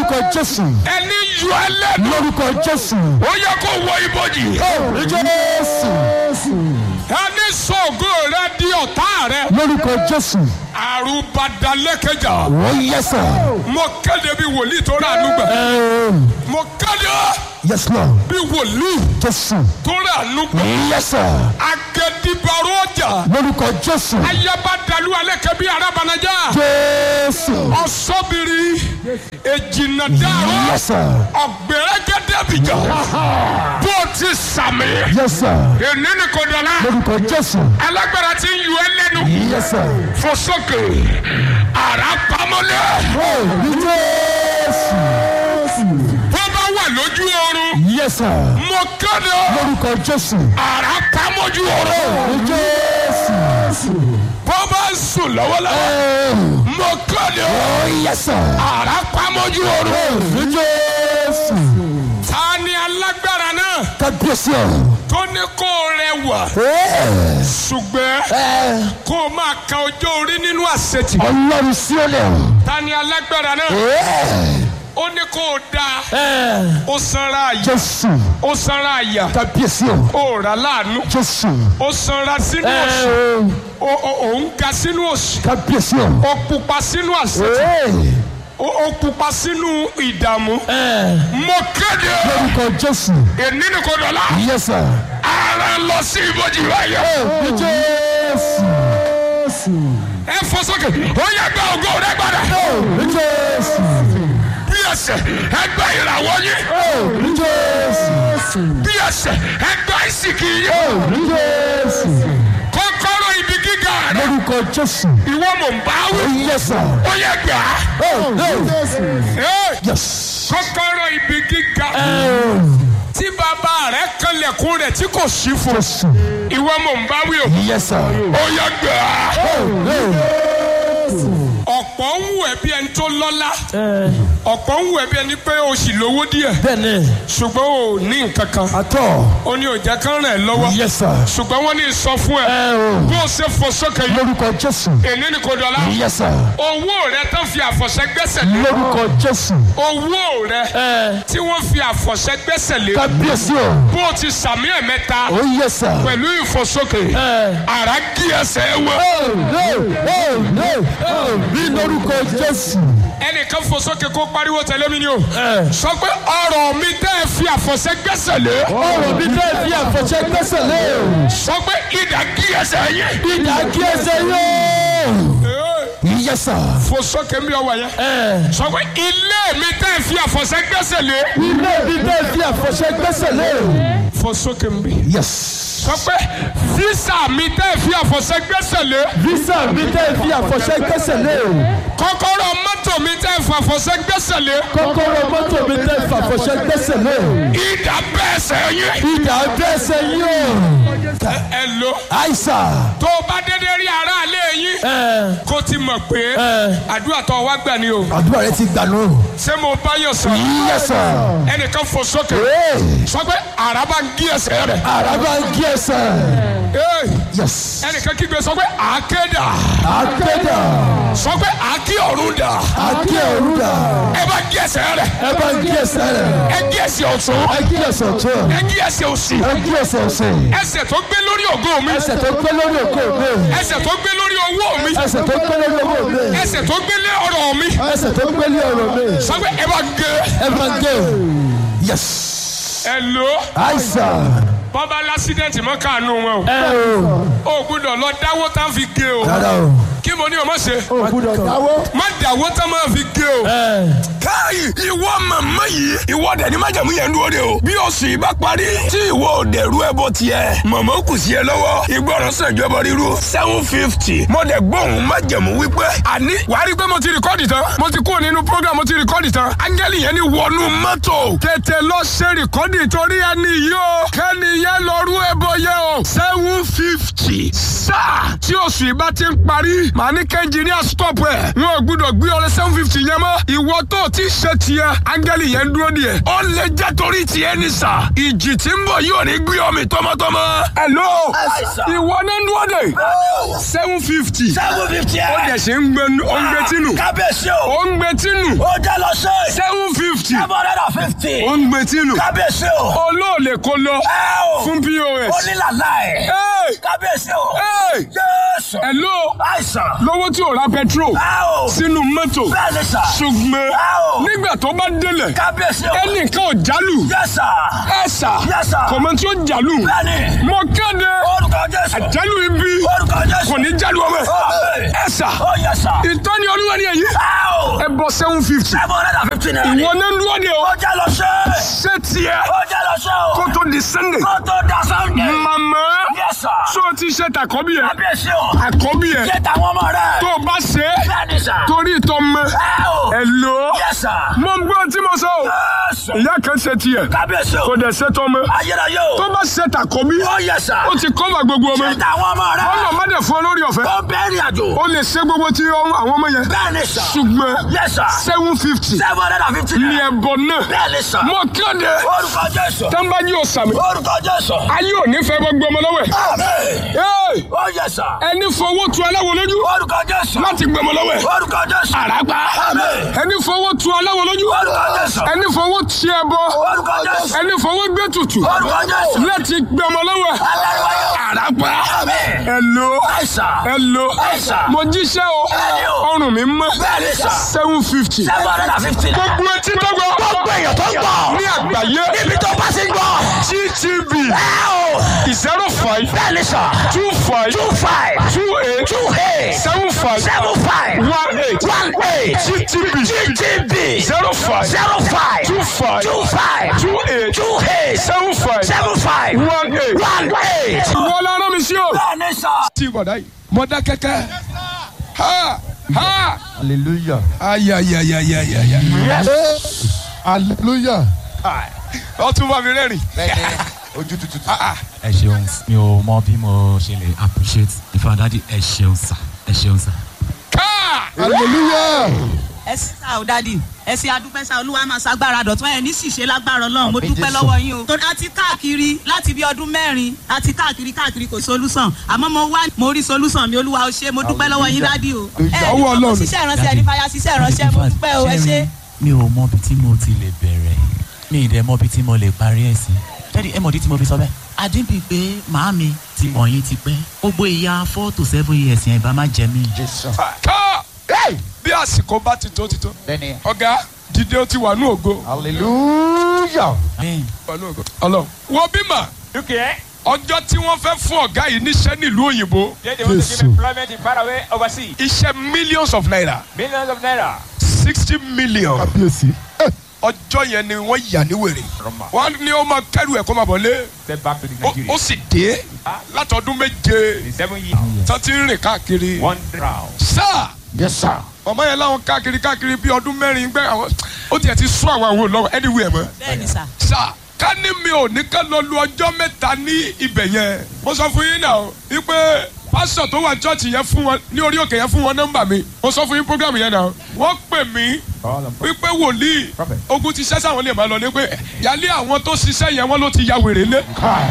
lórúkọ jésù ẹni yọ ẹ lẹ́nu lórúkọ jésù ó yẹ kó wọ ibojì jésù ẹni sọ̀gùn rẹ di ọ̀tá rẹ lórúkọ jésù àrùbadalẹ́kẹjà ó yẹsà mo kéde bí wòlíì tó rà ànúgbà mo kéde yes lord bí wòlíì jésù tó rà ànúgbà yẹsà agẹdìbàrò ọjà lórúkọ jésù ayabadalu alẹ́kẹ́ bí arabanajá jésù ọ̀sọ́bìrì èjìnàdàrú yẹsà ọ̀gbẹ̀rẹ̀gẹ̀dẹ̀bìjà bó ti sàmì yẹsà èní ni kò dọ̀la lórúkọ jésù alágbára ti ń yọ ẹ lẹ́nu yẹsà fò sókè ara pamọ́lẹ̀ ní jésù bó bá wà lójú oorun yẹsà mo kéde lórúkọ jésù ara pamọ́jú oorun ní jésù bó bá ń sùn lọ́wọ́lọ́wọ́ mo kéde ó yẹsà ara pamọ́jú oorun ní jésù ta ni alágbára náà kábíyèsí ọ. tó ní kó rẹwà ṣùgbọ́n kó o máa ka ọjọ́ orí nínú àṣetì ọlọ́run sí ọlẹ́ ta ni alágbára náà ó ní kó o dáa ó sanra àyà jésù ó sanra àyà kábíyèsí ọ ó rà láàánú jésù ó sanra sínú òṣì ó ó- ó ń ga sínú òṣì kábíyèsí ọ. ó pupa sínú àṣetì ó ó pupa sínú ìdààmú mo kéde lórúkọ jésù èní ni kò dọ̀la yẹsà ara lọ sí ibojì báyọ̀ ní jésù ẹ fọ sókè ó yẹ gba ògo rẹ gbàdá ní jésù bí ẹsẹ̀ ẹ gba ìràwọ̀ yín ní jésù bí ẹsẹ̀ ẹ gba ìsìnkì yín ní jésù kọ́kọ́rọ́ ibi gíga rẹ lórúkọ jésù ìwọ mò ń bá wí yẹsà ó yẹ gbà á Ẹ, yes kọ́kọ́rọ́ ibi gíga tí bàbá rẹ kanlẹ̀kùn rẹ̀ tí kò sí fún jésù ìwọ mò ń bá wí o yẹsà ó yẹ gbà á ọ̀pọ̀ ń wù ẹ́ bí ẹni tó lọ́lá ọ̀pọ̀ ń wù ẹ́ bí ẹni pé o sì lówó díẹ̀ bẹ́ẹ̀ni ṣùgbọ́n o ní nǹkan kan àtọ̀ ó ní òjá kan rẹ̀ lọ́wọ́ yẹsà ṣùgbọ́n wọ́n ní sọ fún ẹ bó o ṣe fò sókè yìí lórúkọ jésù èní ni kò dọ̀la yẹsà owó rẹ tán fi àfọ̀ṣẹ gbẹ́sẹ̀ lé lórúkọ jésù owó rẹ tí wọ́n fi àfọ̀ṣẹ gbẹ́sẹ̀ lé kábíyèsí ọ bó o ti sàmì ẹ̀mẹ́ta ó yẹsà pẹ̀lú ìfòsókè ara gí ẹsẹ̀ wọ ní lórúkọ jésù ẹnìkan fòsókè kó pariwo tẹ̀lé mi ni o sọ pé ọ̀rọ̀ mi tẹ́ ẹ fi àfọ̀ṣẹ gbẹ́sẹ̀ lé ọ̀rọ̀ mi tẹ́ fi àfọ̀ṣẹ gbẹ́sẹ̀ lé sọ pé ìdá gí ẹsẹ̀ yẹn ìdá kí ẹsẹ̀ yóò yẹsà fòsókè mi ọwọ́ yẹn sọ pé ilé mi tẹ́ ẹ fi àfọ̀ṣẹ gbẹ́sẹ̀ lé ilé mi tẹ́ fi àfọ̀ṣẹ gbẹ́sẹ̀ lé fòsókè mi yes sọ pé físà mi tẹ́ ẹ fi àfọ̀ṣẹ gbẹ́sẹ̀ lé visa mi tẹ́ fi àfọ̀ṣẹ gbẹ́sẹ̀ lé kọ́kọ́rọ́ mọ́tò mi tẹ́ ẹ fi àfọ̀ṣẹ gbẹ́sẹ̀ lé kọ́kọ́rọ́ mọ́tò mi tẹ́ fi àfọ̀ṣẹ gbẹ́sẹ̀ lé ìdá bẹ́ẹ̀ sẹ́yìn ìdá gbẹ́sẹ̀ yóò ẹ lo àìsà tó o bá dédé rí aráalé yín kó ti mọ̀ pé àdúrà tó wá gbà ni o àdúrà rẹ ti gbà nù ṣé mo bá yọ sọ yẹsà ẹnìkan fò sókè sọ pé àràbà ń gé ẹsẹ̀ rẹ̀ àràbà kí ẹsẹ̀ Hey, yes ẹnìkan kígbe sọ pé àákédà àkédà sọ pé àákí ọ̀run dà àké òrùdà ẹ bá gé ẹsẹ̀ rẹ̀ ẹ bá kí ẹsẹ̀ rẹ ẹ gé ẹsẹ̀ ọ̀tún ẹ kí ẹsẹ̀ tó ẹ gé ẹsẹ̀ òsì ẹ kí ẹsẹ̀ ọ̀sẹ̀ ẹsẹ̀ tó gbé lórí ògo mi ẹsẹ̀ tó gbé lórí òkú mi ẹsẹ̀ tó gbé lórí owó mi ẹsẹ̀ tó gbé lórí owó mi ẹsẹ̀ tó gbé lé ọ̀rọ̀ mi ẹsẹ̀ tó gbé lórí ọ̀rọ̀ mi sọ pé ẹ bá gé ẹ bá gé yes ẹ lò ó àìsà bọ́bá lásídẹ̀ntì mọ́ káànú wọn ẹ o o ò gbúdọ̀ lọ dáwó tá fi gé o rárá o kí mo ní o má ṣe o gbúdọ̀ dáwọ́ má dáwó tá máa fi gé o. káyì ìwọ màmá yìí ìwọ dẹni májàmú yẹn dúró de o bí oṣù yìí bá parí tí ìwọ ò dẹrú ẹ bọ tiẹ màmá kù sí ẹ lọ́wọ́ ìgbọràn sànjọba ríru seven fifty mo dẹ gbóhùn májàmú wípé àní wàá rí i pé mo ti rìkọ́dì tán mo ti kúrò nínú program mo ti rìkọ́dì tán áńgẹ́lì yẹn ni wọnú mọ́tò tètè lọ ṣe rìkọ́dì torí ẹni yìí o kẹ́ni yẹn lọ rú ẹbọ yẹn o seven fifty sáà tí oṣù yìí bá ti ń parí màá ní kẹ́ńjìníà stop ẹ̀ wọn ò gbúdọ̀ gbé ọrẹ seven fifty yẹn mọ́ ìwọ tó o ti ṣe tiẹ̀ áńgẹ́lì yẹn dúró díẹ̀ ó lè jẹ́ torí tiẹ̀ ní sà ìjì tí ń bọ̀ yóò ní gbé ọmọ tọmọtọmọ. hello ìwọ náà ń dúró dé seven fifty seven fifty ó ẹ. dẹ̀ ṣe ń gbé ó ń gbé tínú kábíyèsí o. ó ń gbé tínú ó jẹ́ lọ sí. seven fifty fifty seven hundred and fifty. ó ń gbé tí lù kábíyèsí o. olóòlè kó lọ ẹ o. fún pos. onílàlá ẹ̀. Hey! kábíyèsí o. Hey! jésù. hello àìsàn. lówó tí ò ra petrol ẹ o. sínú mọ́tò bẹ́ẹ̀ ni sà. ṣùgbọ́n ẹ o. nígbà tó bá délẹ̀ kábíyèsí o. ẹnìkan ò jálù yes sir. ẹ sà Yes, sir. kò mọ tí ó jálù bẹ́ẹ̀ni. mo kéde orúkọ jésù. jálù ibi orúkọ jésù. kò ní jálù ọmọ Amen. ẹ sà ó yẹ sà. ìtọ́ni olúwa ni èyí ẹ o. ẹ bọ seven fifty seven hundred and fifty naira. ìwọ náà dúró de o ó jẹ́ lọ ṣe. ṣé tiẹ̀ ó jẹ́ lọ ṣe o. kó tó di sunday kó tó da sunday. màmá yes sir. tó o ti ṣe tàkọ́bí ẹ kábíyèsí o. àkọ́bí ẹ ṣé tàwọn ọmọ rẹ. tó o bá ṣe é bẹ́ẹ̀ni sà. torí ìtọ́ mọ́ ẹ o. ẹ lò ó yes sir. mo ń gbọ́ tí mo sọ o yes. ìyá kan ṣe tiẹ̀ kábíyèsí kò o. dẹ̀ ṣe tọ́ mọ́ ayérayé o. tó bá ṣe tàkọ́bí ó yẹ sà. ó ti kọ́fà gbogbo ọmọ ṣé tàwọn ọmọ rẹ. ọlọ́ má dẹ̀ fún ọ lórí ọ̀fẹ́ ó bẹ́ẹ̀rì àjò. ó lè ṣe gbogbo tí ọ- àwọn ọmọ yẹn bẹ́ẹ̀ni sà. ṣùgbọ́n yes sir. seven fifty seven hundred and fifty ní naira. ẹ̀bọ náà bẹ́ẹ̀ni sà. mo kéde orúkọ jésù. tẹ́ńbájú ọ̀sàmì orúkọ jésù. ayé ò ní fẹ́ gbogbo ọmọ lọ́wọ́ ẹ̀ àmín. Hey! ó yẹ sà. ẹni fowó tu aláwo lójú orúkọ jésù. láti gbẹmọ lọ́wọ́ ẹ̀ orúkọ jésù. àràgbá àmín. ẹni fowó tu aláwo lójú orúkọ jésù. ẹni fowó ti ẹbọ orúkọ jésù. ẹni fowó gbé tutù orúkọ jésù. láti gbẹmọ lọ́wọ́ ẹ̀ aláríwáyé. àràgbá àmín. ẹlò àìsà. ẹlò àìsà. mo jíṣẹ́ o Bẹ́ẹ̀ni o. ọrùn mi mọ́ bẹ́ẹ̀ni sà. seven fifty seven hundred and fifty naira. gbogbo etí tó gbọ́ gbogbo èèyàn tó ń gbọ́. ní àgbáyé níbi tó bá ti ń gbọ́. gtv ẹ o. zero five bẹ́ẹ̀ni sà. two five two five. two eight two eight. seven five seven five. one eight one eight. gtv GTB. zero five zero five. two five two five. two eight two eight. seven five seven five. one eight. one eight. wọ́n lára mi sí o. bẹ́ẹ̀ni sà. tí bọ̀dá yìí mo dá kẹ́kẹ́ ha ha hallelujah ayayayayaya hallelujah ọ tún bá mi rẹ́rìn. ojú tutù. ẹ ṣeun mi ò mọ bí mo ṣe lè appreciate ìfọdádì ẹ ṣeun sà ẹ ṣeun sà. káà hallelujah ẹ sì sá o dádì ẹ sì adúpẹ́ sá olúwa máa ṣàgbára dọ̀tún ẹ ní ṣìṣe lágbára ọlọ́run mo dúpẹ́ lọ́wọ́ yín o. torí a ti káàkiri láti bí ọdún mẹ́rin a ti káàkiri káàkiri kò solúsàn àmọ́ mo wá mo rí solúsàn mi olúwa o ṣe mo dúpẹ́ lọ́wọ́ yín dádì o. ẹ ní Ọwọ́ ọmọ Ọlọ́run. ṣiṣẹ́ ìránṣẹ́ ẹni fàyà ṣiṣẹ́ ìránṣẹ́ mo dúpẹ́ o ẹ ṣe. mi ò mọ bí tí mo ti lè bẹ̀rẹ̀ mi ì dẹ̀ mọ bí tí mo lè parí ẹ̀ sí. dádì ẹ mọ̀ dí tí mo fi sọ bẹ́ẹ̀. àdínbí pé màámi ti mọ̀ yín ti pẹ́ gbogbo ìyá four to seven years yẹn ìbá má jẹ mí. jésù. káà bí àsìkò bá ti tó ti tó bẹ́ẹ̀ni ọ̀gá dídé ó ti wà ní ògo hallelujah. bẹ́ẹ̀ wà ní ògo ọlọ́run. wọ́n bímọ Dúkìá. ọjọ́ tí wọ́n fẹ́ fún ọ̀gá yìí níṣẹ́ nílùú òyìnbó They want to Yes, give sir. employment in faraway overseas. iṣẹ́ millions of naira Millions of naira. sixty million kábíyèsí. ọjọ́ yẹn ni wọ́n yà ní wèrè Roma. wọ́n ní ó máa kẹ́rù ẹ̀ kó máa bọ̀ lé Step back to the ó Nigeria. ó sì dé látọdún méje In seven years. tó ti ń rìn káàkiri One round. sáà yes sir. ọmọ yẹn láwọn káàkiri káàkiri bí ọdún mẹ́rin gbẹ́ àwọn ó tiẹ̀ ti sún àwọn àwọn olówó anywhere mọ́ bẹ́ẹ̀ni sà. sá ká ní mi ò ní ká lọ lu ọjọ́ mẹ́ta ní ibẹ̀ yẹn mo sọ fún yín náà wípé pásítọ̀ tó wà chọ́ọ̀chì yẹn fún wọn ní orí òkè yẹn fún wọn nọ́mbà mi mo sọ fún yín program yẹn náà wọ́n pè mí All of wípé wòlíì Prophet. ogun ti ṣẹ́ sáwọn lè máa lọ ní pé yálé àwọn tó ṣiṣẹ́ yẹn wọ́n ló ti ya wèrè lé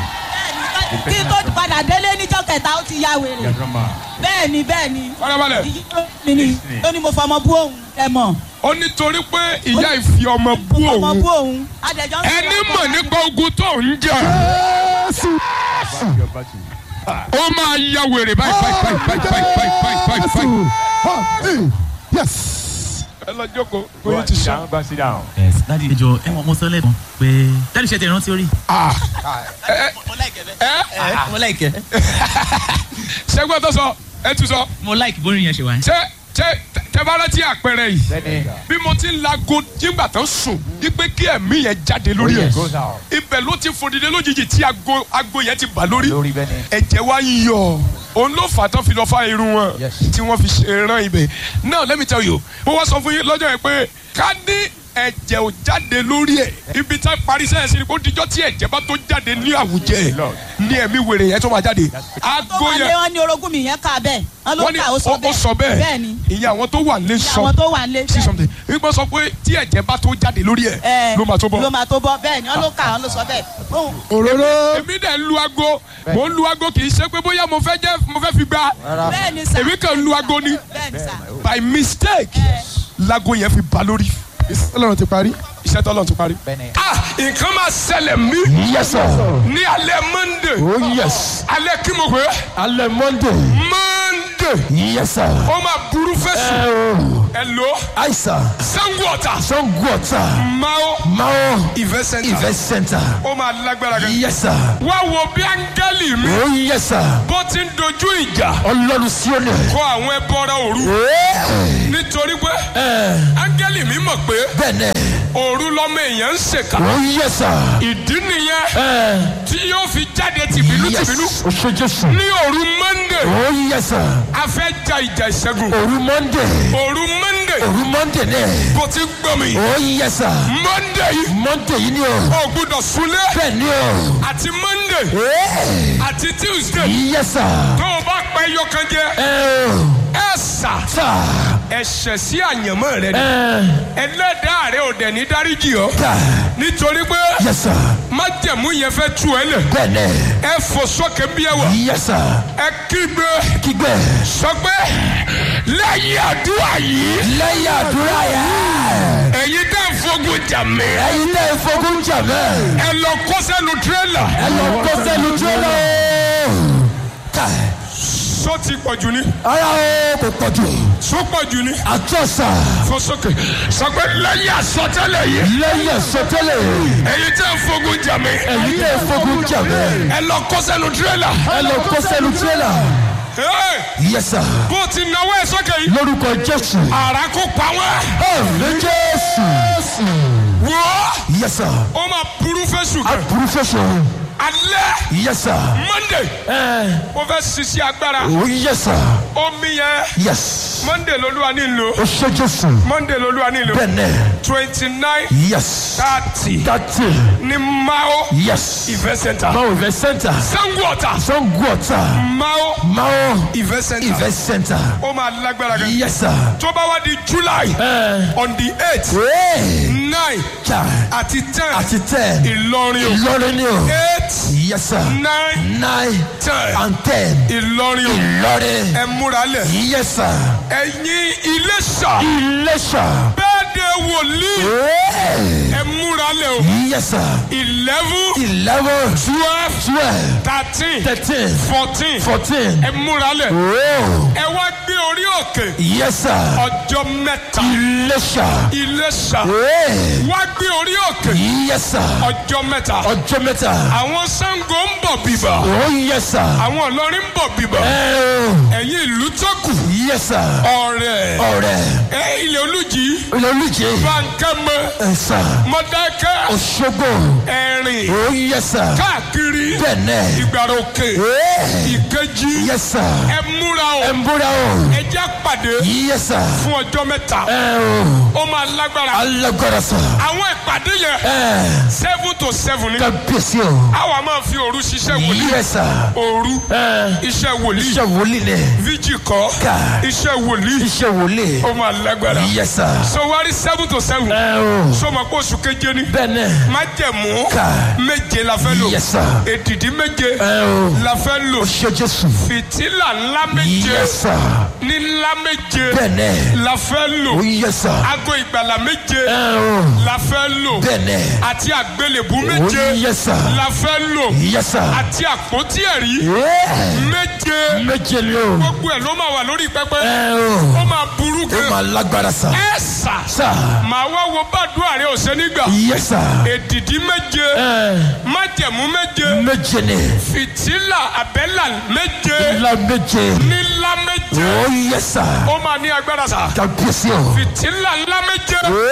bẹ́ẹ̀ni kí n tó padà délé níjọ́ kẹta ó ti ya wèrè. Roma. bẹ́ẹ̀ni bẹ́ẹ̀ni. farabalẹ̀ ìyí tó mi ni ó ní mo fọmọ bú òun ẹ mọ̀. ó nítorí pé ìyá ìfi ọmọ bú mo fọmọ òun bú òun. adẹjọ́ ń sọ̀rọ̀ ẹni ọkọ mọ̀ mi. nípa ogun tó ń jà jésù. Your battery. ó máa ya wèrè báyìí báyìí báyìí báyìí báyìí báyìí báyìí báyìí báyìí. jésù. yes. ẹ lọ jókòó Go oyin and ti sit sọ. down. Go and sit down. yes dádì ẹjọ ẹ mọ mo sọ lẹ́ẹ̀kan pé dádì ṣe ti rántí orí. mo láìkẹ́ bẹ́ẹ̀. ẹ mo láìkẹ́ ṣẹ́gbọ́n tó sọ ẹ tún sọ mo láìkẹ́ bórí yẹn ṣe wá. ṣé ṣé tẹ́bárẹ́ tí àpẹẹrẹ yìí Then bí mo ti ń lago nígbà tó sùn wípé kí ẹ̀mí yẹn jáde lórí ẹ̀ it goes out. ibẹ̀ ló ti fòdìdé lójijì tí ago ago yẹn ti bà lórí Lórí bẹ́ẹ̀ ni. ẹ̀jẹ̀ wá ń yọ òun ló fà tán fi lọ fá irun wọn Yes. tí wọ́n fi ṣe rán ibẹ̀ now let me tell you mo wá sọ fún yín lọ́jọ́ yẹn pé ká ní ẹ̀jẹ̀ ò jáde lórí ẹ̀ ibi tá a parí sẹ́yìn sí ni kó dijọ́ tí ẹ̀jẹ̀ bá tó jáde ní àwùjẹ Lord. ní ẹ̀mí wèrè yẹn tó máa jáde tó ago wà lé yẹn wọn ní orogún mi yẹn kà bẹ́ẹ̀ wọn ló wọ́n ní kà ó sọ ó sọ bẹ́ẹ̀ bẹ́ẹ̀ni ìyẹn àwọn tó wà lé sọ àwọn tó wà lé sí something wípé sọ pé tí ẹ̀jẹ̀ bá tó jáde lórí ẹ̀ ẹ ló máa tó bọ̀ ló máa tó bọ́ bẹ́ẹ̀ni wọn ló kà wọn ló sọ bẹ́ẹ̀ Òun- òróró. èmi dẹ̀ ń lu aago mò ń lu aago kì í ṣe pé bóyá mo fẹ́ jẹ́ mo fẹ́ fi gba bẹ́ẹ̀ni sà èmi kàn lu aago ni bẹ́ẹ̀ni sà by mistake lago yẹn fi ba lórí ọlọ́run ti parí. iṣẹ́ tọ́lọ̀ tó parí. Bẹ́ẹ̀ni. ah nǹkan máa ṣẹlẹ̀ mí Yes, sir. ní alẹ́ monday Oh, yes. alẹ́ kí mo pè é Alẹ́ Monday. monday Yes, sir. ó máa burú fẹ́sùn Oh, ẹ lò ó Aisa. sango ọ̀tà Sangota. mao Mao. event center Event Center. ó máa lágbára gan. Yes, sir. wá wo bí áńgẹ́lì mi Oh, yes, sir. bó ti ń dojú ìjà Ọlọ́run sí òní. kọ àwọn ẹbọra òru nítorí pé áńgẹ́lì mi mọ̀ pé Bẹ́ẹ̀ni. òru lọ́mọ èèyàn ń ṣèkà Oh, yes, sir. ìdí nìyẹn tí yóò fi jáde tìbínú tìbínú Yes. O ṣe Jésù. ní òru monday Oh, yes, sir. a fẹ́ ja ìjà ìṣẹ́gun Òru Monday. òru monday Òru Monday náà. bó ti gbọ́ mi Oh, yes, sir. monday yìí Monday yìí ni o. ò gbúdọ̀ súnlé Bẹ́ẹ̀ni o. àti monday Eh. àti tuesday Yes, sir. tó o bá pẹ́ yọkan jẹ Eh, o. ẹ sà Ta. ẹ̀ṣẹ̀ sí àyànmọ́ rẹ ni Eh. ẹlẹ́dàá rẹ ò dẹ̀ ní dáríjì ọ́ Ta. nítorí pé Yes, sir. májẹ̀mú yẹn fẹ́ tú ẹ lẹ̀ Bẹ́ẹ̀ni. ẹ fò sókè bí ẹ wà Yes, sir. ẹ kígbe Kígbẹ́. sọ pé lẹ́yìn àdúrà yìí Lẹ́yìn àdúrà yẹn. ẹ̀yin tẹ́ ń fogun jà mí Ẹyin náà fogun jà mẹ́. ẹ lọ kó sẹ́nu tírélà Ẹ lọ kó sẹ́nu tí ó lọ. Ta. sọ ti pọ̀ jù ní Ara o kò pọ̀ jù. sọ pọ̀ jù ní Àtọ́sà. fò sókè sọ pé lẹ́yìn àsọtẹ́lẹ̀ yìí Lẹ́yìn ẹ̀sọ́tẹ́lẹ̀. ẹ̀yin tẹ́ ń fogun jà mí Ẹyin náà fogun jà mẹ́. ẹ lọ kó sẹ́nu tírélà Ẹ lọ kó sẹ́nu tí ó lọ. Hey! Yes, sir. bó ti náwó ẹ sókè yìí Lórúkọ Jésù. àrà kó pa wọ́n Àmì Jésù. wò ó Yes, sir. ó máa burú fẹ́sùn kan Aburú fẹsọ̀. alẹ́ Yes, sir. monday Ẹ. ó fẹ́ sisi agbára Oh, yes, sir. omi yẹn Yes. monday lolúwa ní lò O ṣe Jésù. monday lolúwa ní lò Bẹ́ẹ̀ni. twenty nine Yes. thirty Dati. ní mao Yes. event center Mao Event Center. sango ọ̀tà Sangota. mao Mao event center Event Center. ó máa lágbára gan Yes, sir. tó bá wá di july Ẹ. on the eight Hey. nine Ja. àti ten Àti ten. ìlọrin o Ìlọrin ni o. eight Yes, sir. nine Nine ten and ten. ìlọrin o Ìlọrin. ẹ múra lẹ̀ Yes, sir. ẹ̀yin iléṣà Iléṣà. bẹ́ẹ̀ de wòlíì Hey. ẹ múra lẹ̀ o Yes, sir. eleven Eleven. twelve Twelve. thirteen Thirteen. fourteen Fourteen. ẹ múra lẹ̀ Oh. ẹ wá gbé orí òkè Yes, sir. ọjọ́ mẹ́ta Iléṣà. iléṣà Hey. wá gbé orí òkè Yes, sir. ọjọ́ mẹ́ta Ọjọ́ mẹ́ta. àwọn Ṣàngó ń bọ̀ bìbà Oh, yes, sir. àwọn Ìlọrin ń bọ̀ bìbà Oh. ẹ̀yin ìlú tó kù Yes, sir. ọ̀rẹ́ Ọ̀rẹ́. ẹ ilẹ̀ olùjì Olùjẹ́. bankẹ́mọ Ẹ sà. mọ̀dákẹ́ Òṣogbo. ẹ̀rìn Oh, yes, sir. káàkiri Bẹ́ẹ̀ni. ìgbàrà òkè Hey. ìkejì Yes, sir. ẹ múra o Ẹ ń búra o. ẹ já pàdé Yes, sir. fún ọjọ́ mẹ́ta Ẹ o. ó máa lágbára Alágbára sà. àwọn ìpàdé yẹn Ẹ. seven to seven ni Kábíyèsí o. àwa máa fi òru ṣiṣẹ́ wòlíì Yes, sir. òru Ẹ. iṣẹ́ wòlíì Iṣẹ́ wòlíì ni. fíjì kọ́ Ká. iṣẹ́ wòlíì Iṣẹ́ wòlíì. ó máa lágbára Yes, sir. so wárí seven to seven Ẹ o. sọmọ pé oṣù keje ni Bẹ́ẹ̀ni. májẹ̀mú Ká. méje la fẹ́ lò Yes, sir. èdìdí méje Ẹ o. la fẹ́ lò Ṣé Jésù. fìtílà ńlá méje Yes, sir. ní ńlá méje Bẹ́ẹ̀ni. la fẹ́ lò Oh, yes, sir. aago ìgbàlà méje Ẹ o. la fẹ́ lò Bẹ́ẹ̀ni. àti àgbélébú Oh, méje yes, sir. la fẹ́ lò Yes, sir. àti àpótí ẹ̀rí Yeah. méje Méje ni o. gbogbo ẹ̀ ló máa wà lórí pẹpẹ Ẹ ó o. máa burú Ó gan máa lágbára sà. ẹ sà Sà. màá wá wo bàdúrà rẹ ọ̀sẹ̀ nígbà Yes, sir. èdìdí méje Ẹ. májẹ̀mú méje Méje ni. fìtílà àbẹ́là méje Ńlá méje. nílá méje Oh, yes, sir. ó máa ní agbára sà Kábíyèsí o. fìtílà ńlá méje.